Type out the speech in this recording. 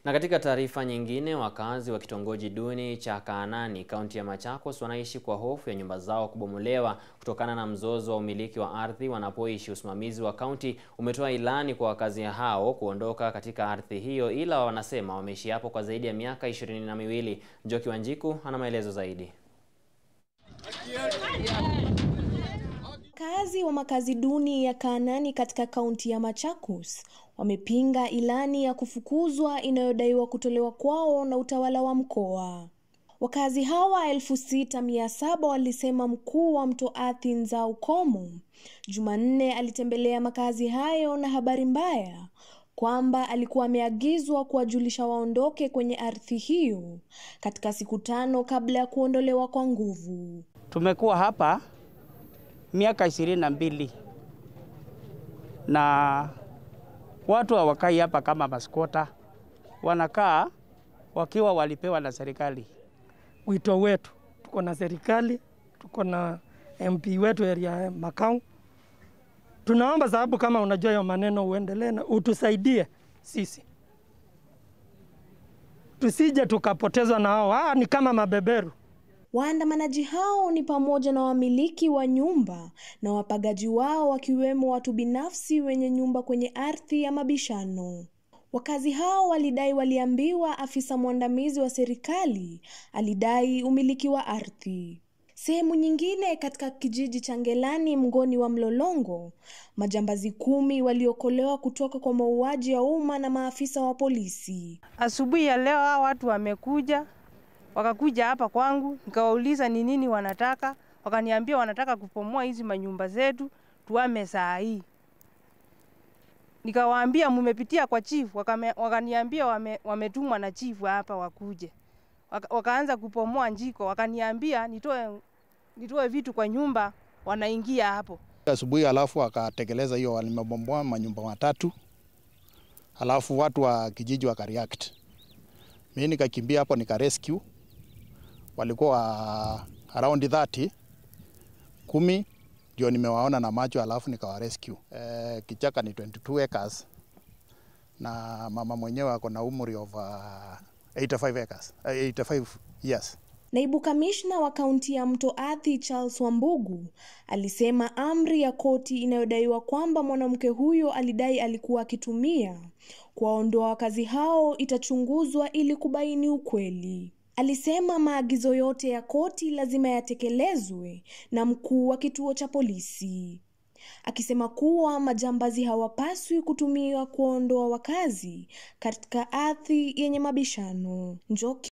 Na katika taarifa nyingine, wakazi wa kitongoji duni cha Kaanani, kaunti ya Machakos, wanaishi kwa hofu ya nyumba zao kubomolewa kutokana na mzozo wa umiliki wa ardhi wanapoishi. Usimamizi wa kaunti umetoa ilani kwa wakazi hao kuondoka katika ardhi hiyo, ila wanasema wameishi hapo kwa zaidi ya miaka ishirini na miwili. Njoki Wanjiku ana maelezo zaidi. Wakazi wa makazi duni ya Kaanani katika kaunti ya Machakos wamepinga ilani ya kufukuzwa inayodaiwa kutolewa kwao na utawala wa mkoa. Wakazi hawa elfu sita mia saba walisema mkuu wa Mto Athi Nzau Komo Jumanne alitembelea makazi hayo na habari mbaya kwamba alikuwa ameagizwa kuwajulisha waondoke kwenye ardhi hiyo katika siku tano kabla ya kuondolewa kwa nguvu. Tumekuwa hapa miaka ishirini na mbili na watu hawakai hapa kama maskota, wanakaa wakiwa walipewa na serikali. Wito wetu, tuko na serikali, tuko na MP wetu area ya Makau. Tunaomba sababu, kama unajua hiyo maneno, uendelee na utusaidie sisi, tusije tukapotezwa na hao. Ah, ni kama mabeberu. Waandamanaji hao ni pamoja na wamiliki wa nyumba na wapagaji wao wakiwemo watu binafsi wenye nyumba kwenye ardhi ya mabishano. Wakazi hao walidai waliambiwa afisa mwandamizi wa serikali alidai umiliki wa ardhi. Sehemu nyingine katika kijiji cha Ngelani mgoni wa Mlolongo, majambazi kumi waliokolewa kutoka kwa mauaji ya umma na maafisa wa polisi. Asubuhi ya leo hao watu wamekuja wakakuja hapa kwangu, nikawauliza ni nini wanataka. Wakaniambia wanataka kupomoa hizi manyumba zetu tuame saa hii. Nikawaambia mumepitia kwa chifu, wakaniambia wame, wametumwa na chifu hapa wakuje. Waka, wakaanza kupomoa njiko, wakaniambia nitoe, nitoe vitu kwa nyumba, wanaingia hapo asubuhi. Alafu wakatekeleza hiyo, walimebomoa manyumba matatu, alafu watu wa kijiji wakareact. Mimi nikakimbia hapo nika rescue walikuwa around 30 kumi ndio nimewaona na macho, alafu nikawa rescue. E, kichaka ni 22 acres na mama mwenyewe ako na umri of uh, 85 acres, uh, 85 years. Naibu kamishna wa kaunti ya Mto Athi Charles Wambugu alisema amri ya koti inayodaiwa kwamba mwanamke huyo alidai alikuwa akitumia kuwaondoa wakazi hao itachunguzwa ili kubaini ukweli. Alisema maagizo yote ya koti lazima yatekelezwe na mkuu wa kituo cha polisi, akisema kuwa majambazi hawapaswi kutumiwa kuondoa wakazi katika ardhi yenye mabishano. Njoki